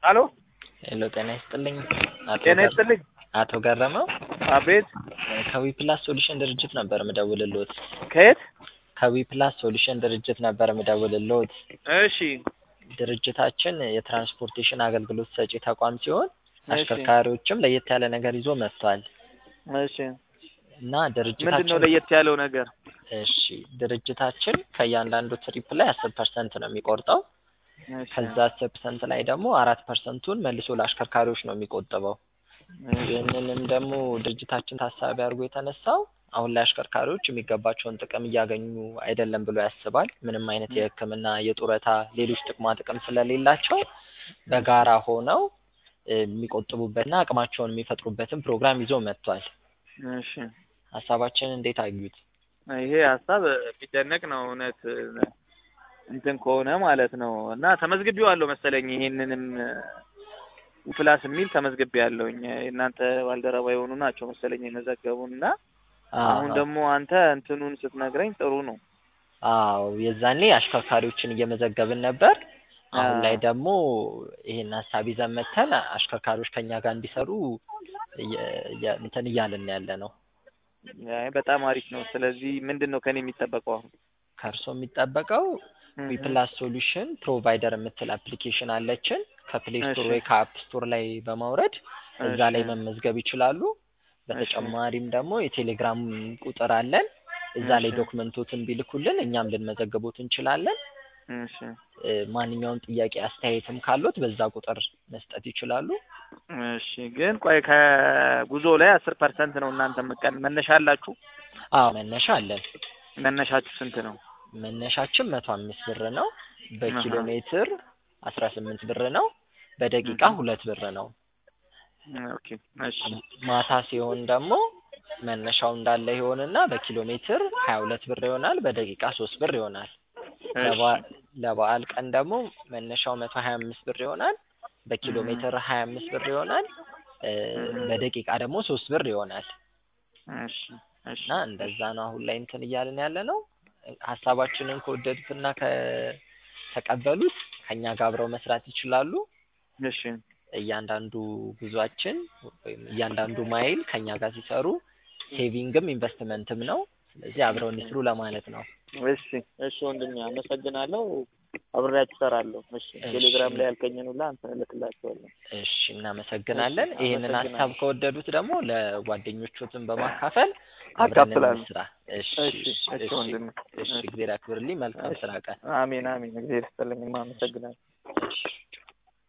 አሎ ሄሎ ጤና ይስጥልኝ። አቶ ጤና ገር- ይስጥልኝ። አቶ ገረመው አቤት። ከዊፕላስ ሶሉሽን ድርጅት ነበር ምደውልልዎት። ከየት? ከዊፕላስ ሶሉሽን ድርጅት ነበር ምደውልልዎት። እሺ ድርጅታችን የትራንስፖርቴሽን አገልግሎት ሰጪ ተቋም ሲሆን እሺ አሽከርካሪዎችም ለየት ያለ ነገር ይዞ መጥቷል እሺ። እና ምንድን ነው ድርጅታችን ለየት ያለው ነገር? እሺ ድርጅታችን ከእያንዳንዱ ትሪፕ ላይ አስር ፐርሰንት ነው የሚቆርጠው። እሺ ከዛ አስር ፐርሰንት ላይ ደግሞ አራት ፐርሰንቱን መልሶ ለአሽከርካሪዎች ነው የሚቆጥበው። እሺ ይህንንም ደግሞ ድርጅታችን ታሳቢ አድርጎ የተነሳው አሁን ላይ አሽከርካሪዎች የሚገባቸውን ጥቅም እያገኙ አይደለም ብሎ ያስባል። ምንም አይነት የሕክምና፣ የጡረታ፣ ሌሎች ጥቅማ ጥቅም ስለሌላቸው በጋራ ሆነው እ የሚቆጥቡበትና አቅማቸውን የሚፈጥሩበትን ፕሮግራም ይዞ መጥቷል። እሺ። ሀሳባችን እንዴት አዩት? ይሄ ሀሳብ የሚደነቅ ነው እውነት እንትን ከሆነ ማለት ነው። እና ተመዝግቤዋለሁ መሰለኝ ይሄንንም ፕላስ የሚል ተመዝግቤያለሁኝ። የእናንተ ባልደረባ የሆኑ ናቸው መሰለኝ የመዘገቡን እና አሁን ደግሞ አንተ እንትኑን ስትነግረኝ ጥሩ ነው። አዎ የዛኔ አሽከርካሪዎችን እየመዘገብን ነበር። አሁን ላይ ደግሞ ይሄን ሀሳብ ይዘን መተን አሽከርካሪዎች ከኛ ጋር እንዲሰሩ እየ- እየ- እንትን እያልን ያለ ነው። አይ በጣም አሪፍ ነው። ስለዚህ ምንድን ነው ከኔ የሚጠበቀው አሁን? ከእርሶ የሚጠበቀው ዊፕላስ ሶሉሽን ፕሮቫይደር የምትል አፕሊኬሽን አለችን። ከፕሌይ ስቶር እሺ። ወይ ከአፕ ስቶር ላይ በማውረድ እዛ ላይ እሺ። መመዝገብ ይችላሉ። በተጨማሪም ደግሞ የቴሌግራም ቁጥር አለን። እዛ ላይ እሺ። ዶክመንቶትን ቢልኩልን እኛም ልንመዘግቦት እንችላለን። እሺ እ ማንኛውም ጥያቄ አስተያየትም ካሉት በዛ ቁጥር መስጠት ይችላሉ። እሺ። ግን ቆይ ከጉዞ ላይ አስር ፐርሰንት ነው እናንተ መቀን መነሻ አላችሁ? አዎ መነሻ አለን። መነሻችሁ ስንት ነው? መነሻችን መቶ አምስት ብር ነው። በኪሎ አሃ። ሜትር አስራ ስምንት ብር ነው። በደቂቃ እህ። ሁለት ብር ነው። ኦኬ እሺ ማታ ሲሆን ደግሞ መነሻው እንዳለ ይሆንና በኪሎ ሜትር ሀያ ሁለት ብር ይሆናል። በደቂቃ ሶስት ብር ይሆናል። ለበዓ- ለበዓል ቀን ደግሞ መነሻው መቶ ሀያ አምስት ብር ይሆናል። በኪሎ እህ። ሜትር ሀያ አምስት ብር ይሆናል። እ እህ። በደቂቃ ደግሞ ሶስት ብር ይሆናል። እሺ እሺ እና እንደዛ ነው አሁን ላይ እንትን እያልን ያለ ነው። ሀሳባችንን ከወደዱትና ከተቀበሉት ከኛ ጋር አብረው መስራት ይችላሉ። እሺ እያንዳንዱ ጉዟችን ወይም እያንዳንዱ ማይል ከኛ ጋር ሲሰሩ ሴቪንግም ኢንቨስትመንትም ነው። ስለዚህ አብረው እንስሩ ለማለት ነው። እሺ እሺ ወንድሜ አመሰግናለሁ። አብሬያችሁ እሰራለሁ። እሺ ቴሌግራም ላይ ያልከኝን ሁላ አንተ እልክላቸዋለሁ። እሺ እናመሰግናለን። እሺ፣ ይህንን ሀሳብ አመሰግናለሁ። ከወደዱት ደግሞ ለጓደኞቹትም በማካፈል አብረን አካፍላለሁ። እንስራ። እሺ እሺ እሺ እሺ ወንድሜ እሺ፣ እግዜር ያክብርልኝ። መልካም እሺ። ስራ ቀን። አሜን አሜን። እግዚአብሔር ይስጥልኝ። አመሰግናለሁ። እሺ